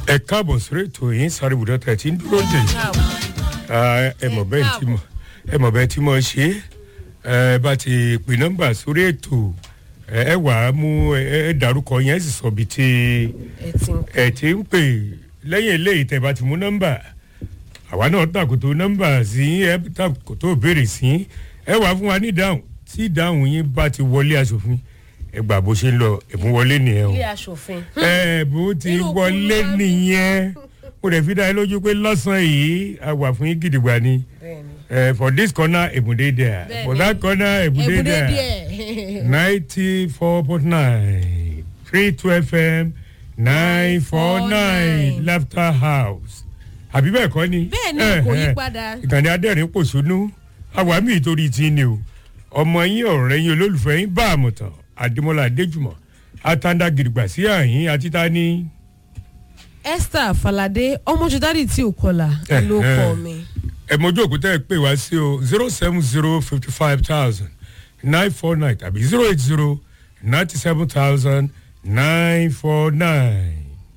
ẹ káàbọ̀ sórí ètò yìí sáré ibùdó tẹ̀ tí ń dúró dè Ah, ẹ mọ̀ bẹ́ẹ̀ tí mo ẹ mọ̀ bẹ́ẹ̀ tí mo ṣe é ẹ bá ti pè nọ́mbà sórí ètò ẹ ẹ wà á mú ẹ ẹ dárúkọ yẹn sì sọ bí ti ẹ ti ń pè lẹ́yìn eléyìí tẹ̀ bá ti mú nọ́mbà àwa náà tàkòtò nọ́mbà sí ẹ tàkòtò béèrè sí ẹ wà fún wa ní ìdáhùn tí ìdáhùn yín bá ti wọlé aṣòfin ẹ gbà bó ṣe ń lọ ẹ̀bùn wọlé nìyẹn o ilé aṣòfin. ẹ bó ti Irú wọlé kúrú nìyẹn mo rẹ̀ fi dá ẹ lójú pé lọ́sàn-án yìí a wà fún yín gidigba ni bẹ́ẹ̀ni. Eh, for this corner ebunde there Bẹ́ẹ̀ni. for that corner ebunde ebùdé there díẹ̀. ninety four point nine three two fm nine four nine 949. laughter house àbí bẹ́ẹ̀ kọ́ ni. Bẹ́ẹ̀ni, Eh, kò yí eh. padà. ìkànnì adẹ́rìn pòṣónú àwámì ìtorí tí ni o ọmọ yín ọ̀rẹ́ yín olólùfẹ́ yín bá àmọ̀tàn adémọlá adéjùmọ̀ atanda gidigba sí àyín àti tani. esther falade ọmọjúdádì tí ò kọlà Eh, ló eh. kọ mi. ẹ mọjú òkúta ẹ pè wá sí o zero seven zero fifty five thousand nine four nine tàbí zero eight zero ninety seven thousand nine four nine.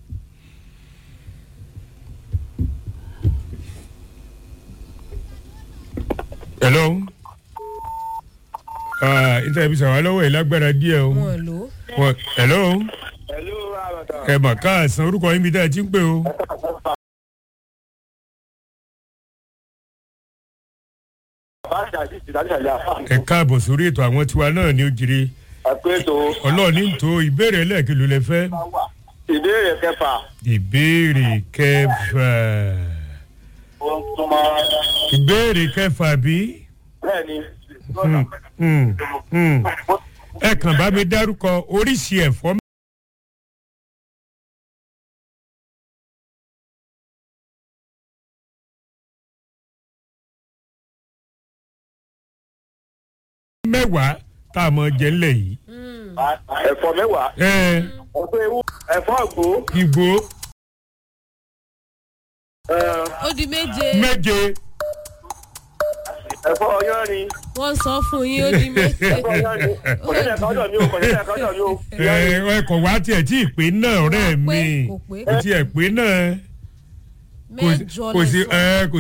hello ah interview sàwọn lọ́wọ́ ẹ̀ lágbára díẹ̀ o wọn lò ó. Wọ́n- hello Hello, Ramata. ẹ mà káàsán orúkọ yín bí tá ẹ ti ń pè o. Báṣà àti ìdájọ́ ìyá. ẹ káàbọ̀ sórí ètò àwọn tiwa náà ní ó jire Àpéjọ ọlọ́ọ̀ni tó ìbéèrè ẹlẹ́ẹ̀kí ló lẹ fẹ́. ìbéèrè kẹfà. ìbéèrè kẹfà ìbéèrè kẹfà bí. Bẹ́ẹ̀ni. Hmm, hmm, hmm. ẹ kàn bá mi dárúkọ oríṣi ẹ̀fọ́ mẹ́wàá tá a mọ̀ jẹ́ ńlẹ̀ yìí. Ẹ̀fọ́ mẹ́wàá. ẹ Ẹ̀fọ́ ewu. Ẹ̀fọ́ àgbo. ìgbó ẹ̀, ó di méje méje Ẹ̀fọ́ ọyọ́rin. wọ́n sọ fún yín ó di méje. Ẹ̀fọ́ ọyọ́rin. Kò ní ẹ̀ka ọ̀dọ̀ mi o. Kò ní ẹ̀ka ọ̀dọ̀ mi o. ẹ ẹkọ̀ wá tiẹ̀ tí ì pé náà ọ̀rẹ́ Kò pé, mi kò pé. kò tiẹ̀ pé náà kò mẹ́jọ kò sí lẹ́sọ̀. ẹ kò